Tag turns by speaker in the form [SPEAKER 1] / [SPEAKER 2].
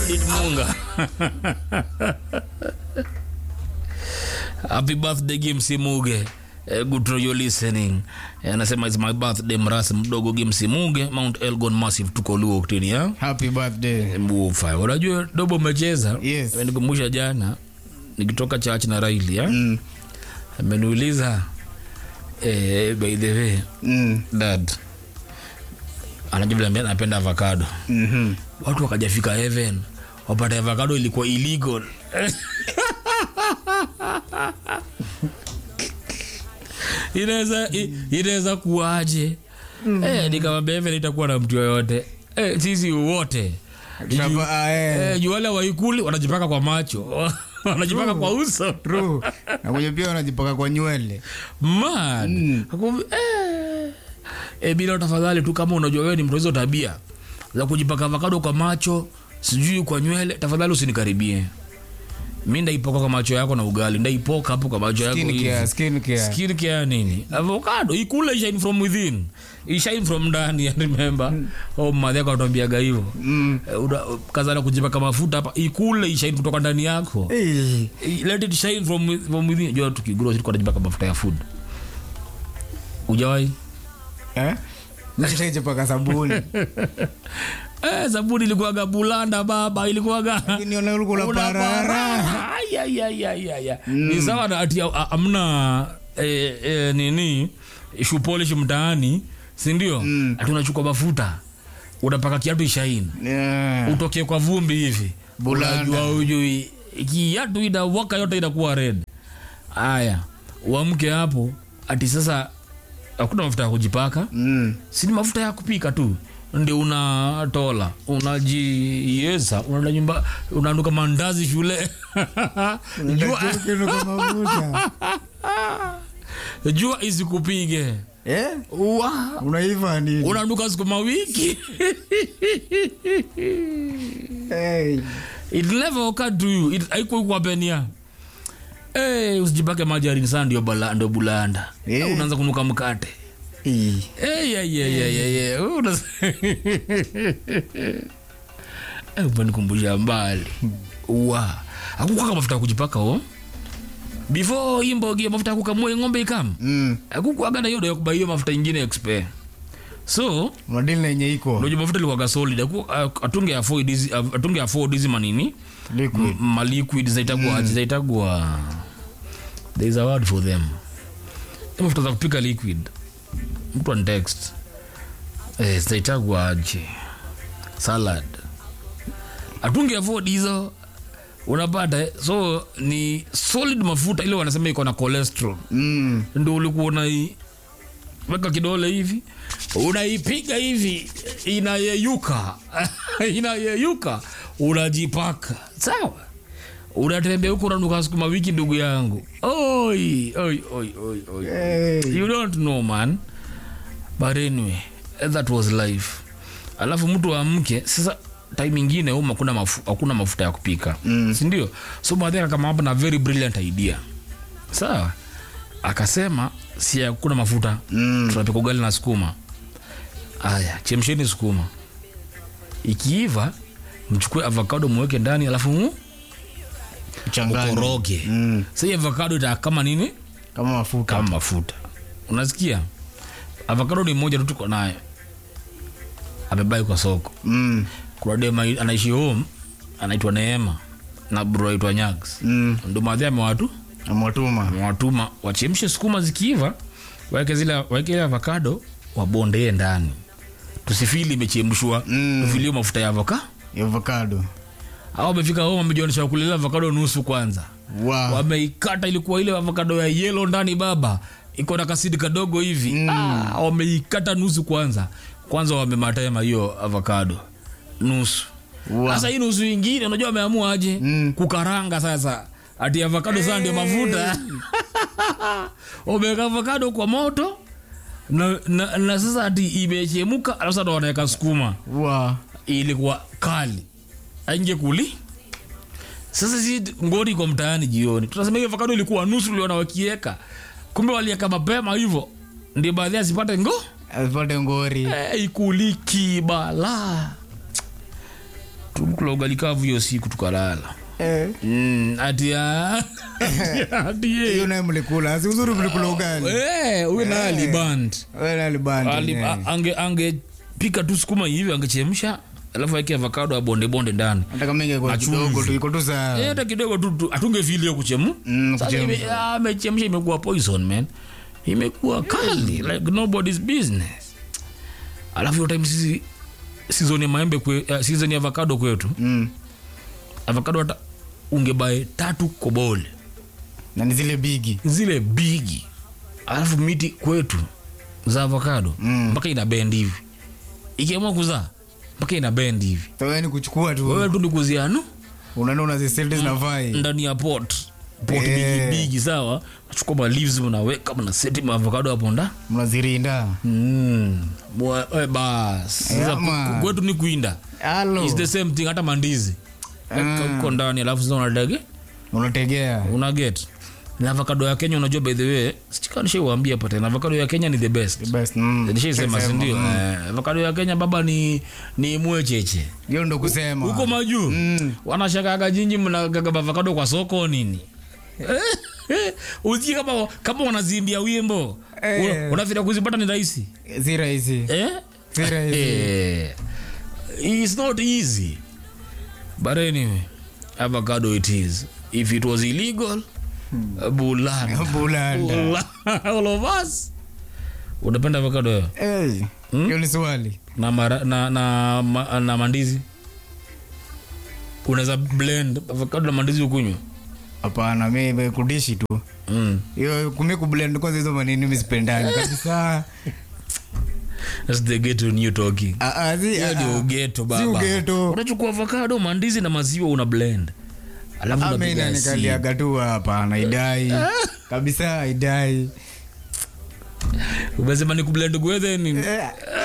[SPEAKER 1] Solid Munga. Happy birthday Gimsi Muge. Eh, good to you listening. Eh, anasema it's my birthday mrasi mdogo Gimsi Muge, Mount Elgon Massive tuko Luo Octini ya.
[SPEAKER 2] Happy birthday.
[SPEAKER 1] Mbufa. Unajua dobo umecheza?
[SPEAKER 2] Yes.
[SPEAKER 1] Nikumbusha jana nikitoka church na Raili ya.
[SPEAKER 2] Mm.
[SPEAKER 1] Ameniuliza eh, by the way
[SPEAKER 2] Mm.
[SPEAKER 1] dad anajua vile anapenda avocado.
[SPEAKER 2] Mhm.
[SPEAKER 1] watu wakajafika heaven wapata avocado ilikuwa illegal inaweza i- inaweza kuwaje eh, nikamwambia heaven itakuwa na mtu yoyote eh, sisi wote
[SPEAKER 2] Tunapa- ah, eh.
[SPEAKER 1] eh, juu wale waikuli wanajipaka kwa macho wanajipaka kwa uso
[SPEAKER 2] True. Na kwenye pia wanajipaka kwa nywele.
[SPEAKER 1] man Akumbi- eh. Eh, bila tafadhali tu kama unajua wewe ni mtu wa hizo tabia za kujipaka avocado kwa macho sijui kwa nywele tafadhali usinikaribie mi ndaipoka kwa macho yako na ugali ndaipoka hapo kwa macho yako
[SPEAKER 2] Skin
[SPEAKER 1] hivi.
[SPEAKER 2] care, skin care.
[SPEAKER 1] Skin care nini avocado ikule shine from within ishine from ndani I remember oh madhi yako anatuambiaga hivyo
[SPEAKER 2] Mm.
[SPEAKER 1] Eh, una- kazana kujipaka mafuta hapa ikule ishine kutoka ndani yako
[SPEAKER 2] Eh.
[SPEAKER 1] let it shine from, with- from within jua tukigrow tulikuwa tunajipaka mafuta ya food ujawahi
[SPEAKER 2] Eh? Nishajipaka sabuni.
[SPEAKER 1] eh, sabuni ilikuwaga bulanda baba ilikuwaga
[SPEAKER 2] Lakini ona ulikuwa unaparara.
[SPEAKER 1] Ay, ay, ay, ay, ay, ay. ni sawa na ati a- amna eh, eh, nini shoe polish mtaani sindio mm. ati unachukua mafuta unapaka kiatu ishaini
[SPEAKER 2] Yeah.
[SPEAKER 1] utoke kwa vumbi hivi
[SPEAKER 2] Bulanda.
[SPEAKER 1] unajua ujui kiatu inawaka yote inakuwa red aya uamke hapo ati sasa hakuna mafuta ya kujipaka
[SPEAKER 2] Mm.
[SPEAKER 1] si ni mafuta ya kupika tu ndio unatola unajieza unaenda nyumba unaanduka mandazi shule jua,
[SPEAKER 2] Kinu kwa mafuta.
[SPEAKER 1] jua isikupige
[SPEAKER 2] Eh?
[SPEAKER 1] Wa,
[SPEAKER 2] Unaiva nini?
[SPEAKER 1] unaanduka sukuma wiki
[SPEAKER 2] Hey.
[SPEAKER 1] it never occurred to you it haikuwa kuwapenia Hey, usijipake majarini sana ndio bala- ndio bulanda
[SPEAKER 2] Eh.
[SPEAKER 1] unaanza kunuka mkate
[SPEAKER 2] Eh.
[SPEAKER 1] Hey, yeah, yeah, yeah, yeah, yeah. Una- Eh, umenikumbusha mbali wa akukwaka mafuta ya kujipaka o before imbogie mafuta ya kukamua ng'ombe ikam
[SPEAKER 2] Mm.
[SPEAKER 1] akukwaga na hiyo ya kubai hiyo mafuta ingine expire so
[SPEAKER 2] Unadili na yenye iko.
[SPEAKER 1] unajua mafuta ilikuwaga solid Aku- a- atunge afford hizi atunge afford hizi manini
[SPEAKER 2] Liquid.
[SPEAKER 1] M- ma liquid zaitagwa mm. zaitagwa there is a word for them Hizo mafuta za kupika liquid mtu an text eh, zaitagwa aje salad atunge afford hizo unapata eh? so ni solid mafuta ile wanasema iko na cholesterol
[SPEAKER 2] Mm.
[SPEAKER 1] ndo ulikuwa unai weka kidole hivi unaipiga hivi inayeyuka inayeyuka unajipaka sawa unatembea huko unanuka sukuma wiki ndugu yangu oi, oi, oi, oi, oi.
[SPEAKER 2] Hey.
[SPEAKER 1] you don't know man but anyway that was life alafu mtu amke sasa time ingine um hakuna mafu, hakuna mafuta ya kupika mm. sindio so madhara kama hapa na very brilliant idea sawa akasema si hakuna mafuta
[SPEAKER 2] Mm.
[SPEAKER 1] tunapika ugali na sukuma aya chemsheni sukuma ikiiva mchukue avocado muweke ndani alafu mu-
[SPEAKER 2] Changanya.
[SPEAKER 1] ukoroge
[SPEAKER 2] Mm.
[SPEAKER 1] sa hii avocado ita kama nini
[SPEAKER 2] Kama mafuta.
[SPEAKER 1] kama mafuta unasikia avocado ni moja tu tuko nayo amebai kwa soko
[SPEAKER 2] Mm.
[SPEAKER 1] kuna dema anaishi home anaitwa neema na bro aitwa nyags
[SPEAKER 2] Mm.
[SPEAKER 1] ndo madhi amewatu
[SPEAKER 2] Amewatuma.
[SPEAKER 1] amewatuma wachemshe sukuma zikiiva waweke zile waweke ile avocado wabondee ndani tusifili imechemshwa
[SPEAKER 2] Mm.
[SPEAKER 1] tufilie mafuta ya avoka
[SPEAKER 2] Avocado.
[SPEAKER 1] au wamefika home wamejionesha kulilia avocado nusu kwanza
[SPEAKER 2] Wow.
[SPEAKER 1] wameikata ilikuwa ile avocado ya yellow ndani baba iko na kasidi kadogo hivi mm. ah, wameikata nusu kwanza kwanza wamematema hiyo avocado nusu
[SPEAKER 2] Wow.
[SPEAKER 1] sasa hii nusu ingine unajua wameamua aje
[SPEAKER 2] Mm.
[SPEAKER 1] kukaranga sasa ati avocado sasa ndio mafuta wameweka avocado kwa moto na, na, na sasa ati imechemuka alafu sasa ndo wanaweka sukuma
[SPEAKER 2] Wow.
[SPEAKER 1] ilikuwa kali ainge kuli sasa si ngori kwa mtaani jioni tunasema hiyo avocado ilikuwa nusu uliona wakieka kumbe walieka mapema hivyo ndio baadhi asipate ngo
[SPEAKER 2] Asipate ngori.
[SPEAKER 1] hey, ikuliki bala tulikula ugali kavu hiyo siku tukalala
[SPEAKER 2] Eh.
[SPEAKER 1] mm, ati ah, ati
[SPEAKER 2] hiyo
[SPEAKER 1] ye.
[SPEAKER 2] naye mlikula si uzuri mlikula ugali
[SPEAKER 1] Eh, huyu naye aliband
[SPEAKER 2] Wewe alibandi
[SPEAKER 1] Ali-
[SPEAKER 2] yenyewe.
[SPEAKER 1] a- ange angepika tu sukuma hivi angechemsha alafu aeke avocado ya bonde bonde ndani
[SPEAKER 2] hata kama ingekuwa
[SPEAKER 1] Achumvi.
[SPEAKER 2] kidogo tu iko tu sawa
[SPEAKER 1] Eh, hata kidogo tu tu- hatungefeel hiyo kuchemu
[SPEAKER 2] Mm,
[SPEAKER 1] Sasa
[SPEAKER 2] kuchemsha.
[SPEAKER 1] ime- ah, amechemsha imekuwa poison man imekuwa kali like nobody's business alafu hiyo time sisi season ya maembe kwe, uh, season ya avocado kwetu
[SPEAKER 2] Mm.
[SPEAKER 1] avocado hata ungebae tatu kobole
[SPEAKER 2] na ni zile bigi
[SPEAKER 1] zile bigi alafu miti kwetu za avocado
[SPEAKER 2] Mm.
[SPEAKER 1] mpaka ina bend hivi ikiamua kuzaa mpaka ina bend hivi
[SPEAKER 2] tawani kuchukua tu
[SPEAKER 1] wewe tu ni kuziano
[SPEAKER 2] unaona unaziselde zinavai
[SPEAKER 1] ndani ya pot pot
[SPEAKER 2] Eh.
[SPEAKER 1] bigi bigi sawa nachukua ma leaves mnaweka mnaseti maavocado hapo nda
[SPEAKER 2] mnazirinda
[SPEAKER 1] mm. Mwa- eh, bas sasa
[SPEAKER 2] Ama.
[SPEAKER 1] ku- kwetu ni kuinda
[SPEAKER 2] halo
[SPEAKER 1] It's the same thing hata mandizi Weka huko ndani alafu sasa unadage
[SPEAKER 2] unategea
[SPEAKER 1] una get na avocado ya Kenya unajua by the way sikanisha uambia pata na avocado ya Kenya ni the best
[SPEAKER 2] The best, mm.
[SPEAKER 1] nishaisema si
[SPEAKER 2] Sema,
[SPEAKER 1] ndio
[SPEAKER 2] mm.
[SPEAKER 1] eh, avocado ya Kenya baba ni ni mwecheche
[SPEAKER 2] hiyo ndo kusema
[SPEAKER 1] huko majuu
[SPEAKER 2] Mm.
[SPEAKER 1] wanashakaga jinji mnagaga avocado kwa soko nini usikie kama kama wanazimbia wimbo
[SPEAKER 2] Eh.
[SPEAKER 1] Una- unafikiria kuzipata ni rahisi
[SPEAKER 2] si rahisi
[SPEAKER 1] eh?
[SPEAKER 2] si rahisi
[SPEAKER 1] Eh, it's not easy but anyway avocado it is if it was illegal bulanda
[SPEAKER 2] bulanda
[SPEAKER 1] Bula- all of us unapenda avocado wewe?
[SPEAKER 2] Eh, hiyo ni swali
[SPEAKER 1] na, mara, na, na, ma, na mandizi unaweza blend avocado na mandizi ukunywa
[SPEAKER 2] hapana mi kudishi tu
[SPEAKER 1] mm.
[SPEAKER 2] hiyo kumi kublend kwanza hizo manini misipendani kabisa
[SPEAKER 1] That's the ghetto new talking
[SPEAKER 2] Ah, ah, si-
[SPEAKER 1] hiyo
[SPEAKER 2] ah,
[SPEAKER 1] ndio
[SPEAKER 2] ah.
[SPEAKER 1] ugeto
[SPEAKER 2] Si
[SPEAKER 1] baba
[SPEAKER 2] ugeto.
[SPEAKER 1] unachukua avocado mandizi na maziwa una blend alafu
[SPEAKER 2] Ame
[SPEAKER 1] unapiga
[SPEAKER 2] inanikaliaga tu hapana idai kabisa idai
[SPEAKER 1] umesema ni kublend gwethe ni
[SPEAKER 2] Eh,